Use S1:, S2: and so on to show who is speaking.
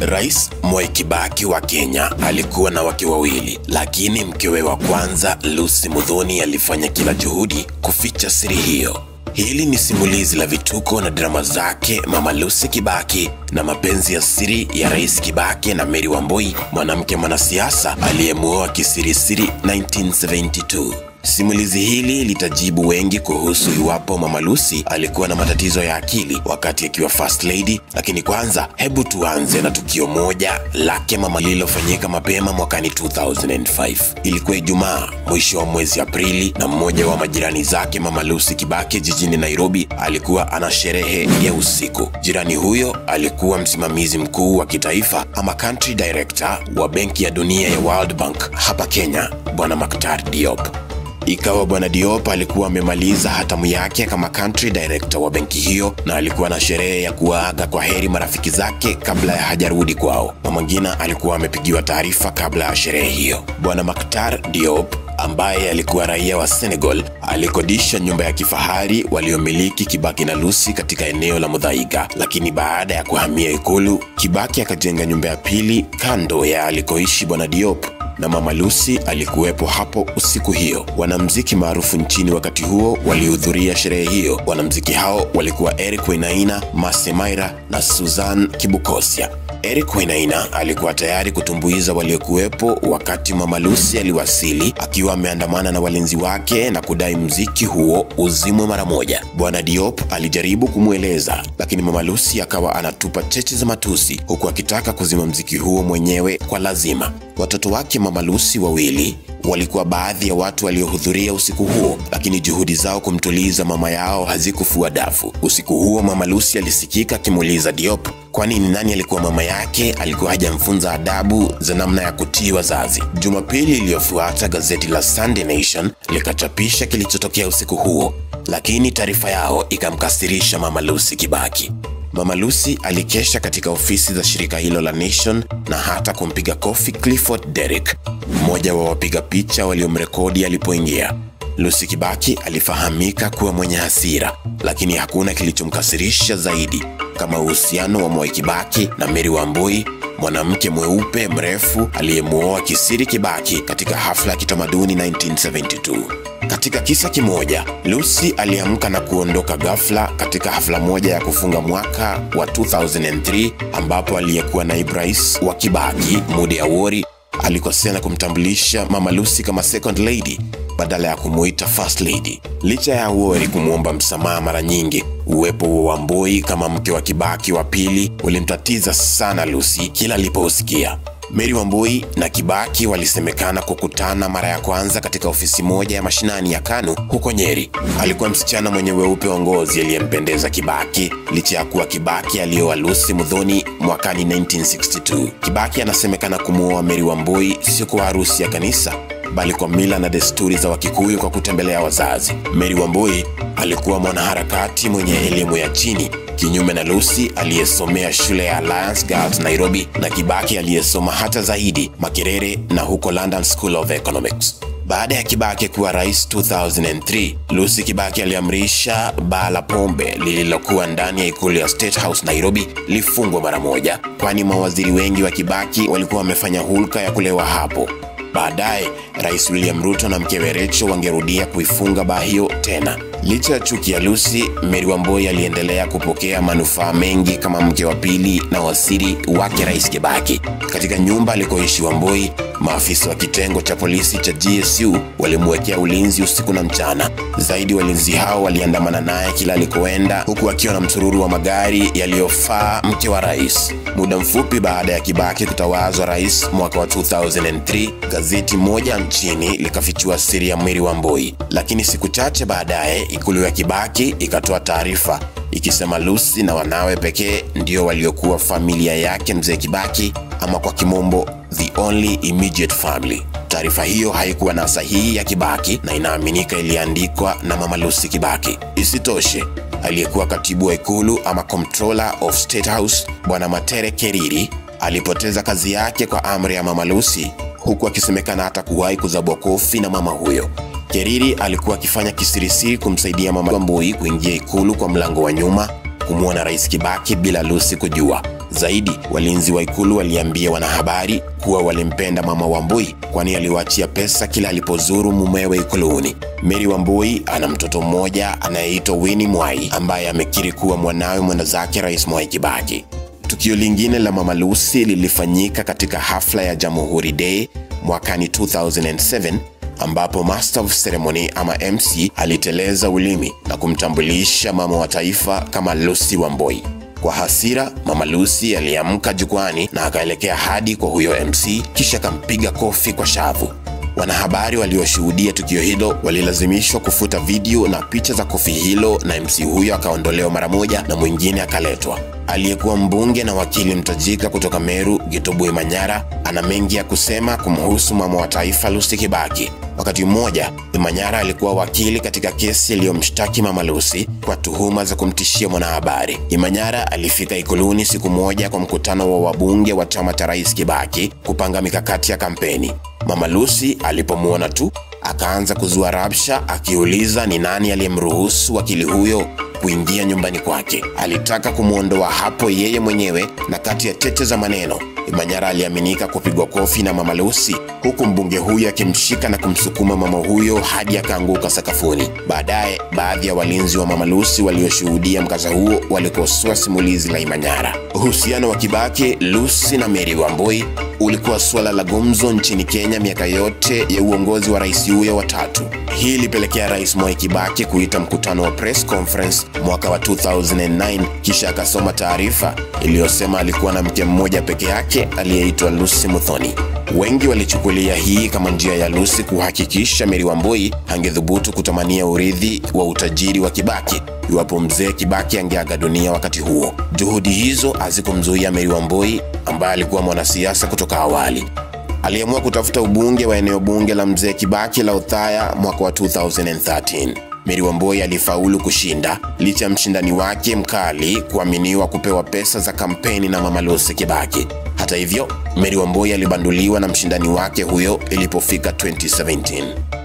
S1: Rais Mwai Kibaki wa Kenya alikuwa na wake wawili, lakini mkewe wa kwanza Lucy Muthoni alifanya kila juhudi kuficha siri hiyo. Hili ni simulizi la vituko na drama zake Mama Lucy Kibaki na mapenzi ya siri ya Rais Kibaki na Mary Wambui, mwanamke mwanasiasa aliyemuoa kisirisiri 1972. Simulizi hili litajibu wengi kuhusu iwapo Mama Lucy alikuwa na matatizo ya akili wakati akiwa first lady, lakini kwanza hebu tuanze na tukio moja lake mama lililofanyika mapema mwakani 2005. Ilikuwa Ijumaa mwisho wa mwezi Aprili, na mmoja wa majirani zake Mama Lucy Kibaki jijini Nairobi alikuwa ana sherehe ya usiku. Jirani huyo alikuwa msimamizi mkuu wa kitaifa ama country director wa Benki ya Dunia ya World Bank hapa Kenya, Bwana Maktar Diop. Ikawa bwana Diop alikuwa amemaliza hatamu yake kama country director wa benki hiyo, na alikuwa na sherehe ya kuwaaga kwa heri marafiki zake kabla ya hajarudi kwao. Mama Ngina alikuwa amepigiwa taarifa kabla ya sherehe hiyo. Bwana Maktar Diop ambaye alikuwa raia wa Senegal alikodisha nyumba ya kifahari waliomiliki Kibaki na Lucy katika eneo la Muthaiga, lakini baada ya kuhamia Ikulu, Kibaki akajenga nyumba ya pili kando ya alikoishi bwana Diop na mama Lucy alikuwepo hapo usiku hiyo. Wanamziki maarufu nchini wakati huo walihudhuria sherehe hiyo. Wanamziki hao walikuwa Eric Wainaina, Mase Maira na Susan Kibukosia. Eric Wainaina alikuwa tayari kutumbuiza waliokuwepo wakati mama Lucy aliwasili akiwa ameandamana na walinzi wake na kudai mziki huo uzimwe mara moja. Bwana Diop alijaribu kumweleza, lakini mama Lucy akawa anatupa cheche za matusi huku akitaka kuzima mziki huo mwenyewe kwa lazima. Watoto wake mama Lucy wawili walikuwa baadhi ya watu waliohudhuria usiku huo, lakini juhudi zao kumtuliza mama yao hazikufua dafu. Usiku huo mama Lucy alisikika akimuuliza Diop kwani ni nani alikuwa mama yake alikuwa hajamfunza adabu za namna ya kutii wazazi. Jumapili iliyofuata gazeti la Sunday Nation likachapisha kilichotokea usiku huo, lakini taarifa yao ikamkasirisha mama Lucy Kibaki. Mama Lucy alikesha katika ofisi za shirika hilo la Nation na hata kumpiga kofi Clifford Derrick, mmoja wa wapiga picha waliomrekodi alipoingia. Lucy Kibaki alifahamika kuwa mwenye hasira, lakini hakuna kilichomkasirisha zaidi kama uhusiano wa Mwai Kibaki na Mary Wambui, mwanamke mweupe mrefu aliyemuoa kisiri Kibaki katika hafla ya kitamaduni 1972. Katika kisa kimoja, Lucy aliamka na kuondoka ghafla katika hafla moja ya kufunga mwaka wa 2003 ambapo aliyekuwa naibu rais wa Kibaki Mudi Awori alikosea na kumtambulisha Mama Lucy kama second lady badala ya kumuita first lady. Licha ya Awori kumwomba msamaha mara nyingi, uwepo wa Wambui kama mke wa Kibaki wa pili ulimtatiza sana Lucy kila alipousikia. Mary Wambui na Kibaki walisemekana kukutana mara ya kwanza katika ofisi moja ya mashinani ya KANU huko Nyeri. Alikuwa msichana mwenye weupe wa ngozi aliyempendeza Kibaki licha ya kuwa Kibaki alioa Lucy Muthoni mwakani 1962. Kibaki anasemekana kumuoa Mary Wambui sio kwa harusi ya kanisa bali kwa mila na desturi za Wakikuyu kwa kutembelea wazazi. Mary Wambui alikuwa mwanaharakati mwenye elimu ya chini kinyume na Lucy aliyesomea shule ya Alliance Girls Nairobi na Kibaki aliyesoma hata zaidi Makerere na huko London School of Economics. Baada ya Kibaki kuwa rais 2003, Lucy Kibaki aliamrisha baa la pombe lililokuwa ndani ya ikulu ya State House Nairobi lifungwe mara moja, kwani mawaziri wengi wa Kibaki walikuwa wamefanya hulka ya kulewa hapo. Baadaye Rais William Ruto na mkewe Rachel wangerudia kuifunga baa hiyo tena. Licha ya chuki ya Lucy, Mary Wambui aliendelea kupokea manufaa mengi kama mke wa pili na wasiri wake Rais Kibaki. Katika nyumba alikoishi Wambui, maafisa wa kitengo cha polisi cha GSU walimwekea ulinzi usiku na mchana. Zaidi, walinzi hao waliandamana naye kila alikoenda, huku akiwa na msururu wa magari yaliyofaa mke wa rais. Muda mfupi baada ya Kibaki kutawazwa rais mwaka wa 2003, gazeti moja nchini likafichua siri ya Mary Wambui, lakini siku chache baadaye ikulu ya Kibaki ikatoa taarifa ikisema Lucy na wanawe pekee ndio waliokuwa familia yake mzee Kibaki, ama kwa kimombo the only immediate family. Taarifa hiyo haikuwa na sahihi ya Kibaki na inaaminika iliandikwa na mama Lucy Kibaki. Isitoshe, aliyekuwa katibu wa ikulu ama comptroller of state house bwana Matere Keriri alipoteza kazi yake kwa amri ya mama Lucy, huku akisemekana hata kuwahi kuzabwa kofi na mama huyo. Keriri alikuwa akifanya kisirisiri kumsaidia mama Wambui kuingia ikulu kwa mlango wa nyuma kumwona Rais Kibaki bila Lucy kujua. Zaidi, walinzi wa ikulu waliambia wanahabari kuwa walimpenda mama Wambui kwani aliwaachia pesa kila alipozuru mumewe ikuluni. Mary Wambui ana mtoto mmoja anayeitwa Winnie Mwai ambaye amekiri kuwa mwanawe mwenda zake Rais Mwai Kibaki. Tukio lingine la Mama Lucy lilifanyika katika hafla ya Jamhuri Day mwakani 2007 ambapo Master of Ceremony ama MC aliteleza ulimi na kumtambulisha mama wa taifa kama Lucy Wambui. Kwa hasira, Mama Lucy aliamka jukwani na akaelekea hadi kwa huyo MC kisha akampiga kofi kwa shavu. Wanahabari walioshuhudia tukio hilo walilazimishwa kufuta video na picha za kofi hilo, na MC huyo akaondolewa mara moja na mwingine akaletwa. Aliyekuwa mbunge na wakili mtajika kutoka Meru, Githubu Imanyara, ana mengi ya kusema kumhusu mama wa taifa Lucy Kibaki. Wakati mmoja, Imanyara alikuwa wakili katika kesi iliyomshtaki Mama Lucy kwa tuhuma za kumtishia mwanahabari. Imanyara alifika Ikuluni siku moja kwa mkutano wa wabunge wa chama cha Rais Kibaki kupanga mikakati ya kampeni. Mama Lucy alipomwona tu akaanza kuzua rabsha, akiuliza ni nani aliyemruhusu wakili huyo kuingia nyumbani kwake. Alitaka kumwondoa hapo yeye mwenyewe, na kati ya cheche za maneno Imanyara aliaminika kupigwa kofi na Mama Lucy, huku mbunge huyo akimshika na kumsukuma mama huyo hadi akaanguka sakafuni. Baadaye baadhi ya walinzi wa Mama Lucy walioshuhudia mkasa huo walikosoa simulizi la Imanyara. Uhusiano wa Kibaki, Lucy na Mary Wambui ulikuwa suala la gumzo nchini Kenya miaka yote ya uongozi wa rais huyo wa tatu. Hii ilipelekea Rais Mwai Kibaki kuita mkutano wa press conference mwaka wa 2009 kisha akasoma taarifa iliyosema alikuwa na mke mmoja peke yake aliyeitwa Lucy Muthoni. Wengi walichukulia hii kama njia ya Lucy kuhakikisha Mary Wambui angedhubutu kutamania urithi wa utajiri wa Kibaki iwapo mzee Kibaki angeaga dunia wakati huo. Juhudi hizo hazikumzuia Mary Wambui ambaye alikuwa mwanasiasa kutoka awali. Aliamua kutafuta ubunge wa eneo bunge la mzee Kibaki la Othaya mwaka wa 2013. Mary Wambui alifaulu kushinda licha ya mshindani wake mkali kuaminiwa kupewa pesa za kampeni na Mama Lucy Kibaki. Hata hivyo, Mary Wambui alibanduliwa na mshindani wake huyo ilipofika 2017.